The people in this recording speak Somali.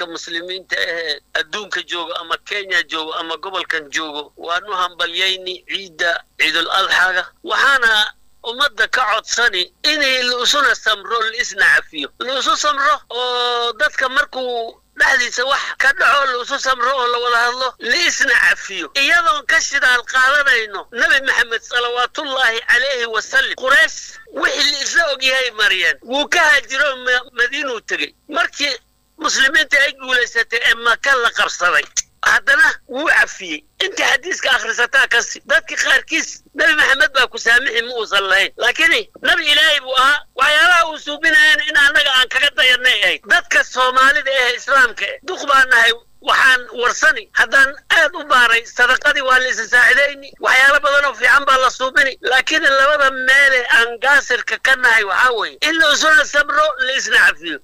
dadka muslimiinta ahee adduunka joogo ama kenya joogo ama gobolkan joogo waanu hambalyayni ciidda ciidul adxaga waxaana ummadda ka codsani inay laisuna samro laisna cafiyo laisu samro oo dadka markuu dhexdiisa wax ka dhaco laisu samro oo la wada hadlo laisna cafiyo iyadoon ka shidaal qaadanayno nebi maxamed salawaatullaahi calayhi wasalam quraysh wixii la isla ogyahay mariyeen wuu ka haajiro madiinuu tegey markii muslimiinta ay guulaysatay ee maka la qabsaday haddana wuu cafiyey inta xadiiska akhrisataa kasi dadka qaarkiis nebi maxamed baa ku saamixi ma uusan lahayn laakiin nebi ilaahay buu ahaa waxyaalaha uu suubinayana in annaga aan kaga dayanay ahayd dadka soomaalida ee islaamka eh duq baa nahay waxaan warsani haddaan aad u baaray sadaqadii waa la isa saacidayni waxyaalo badan oo fiican baa la suubini laakiin labada meele aan gaasirka ka nahay waxaa weeye in la isuna sabro la isna cafiyo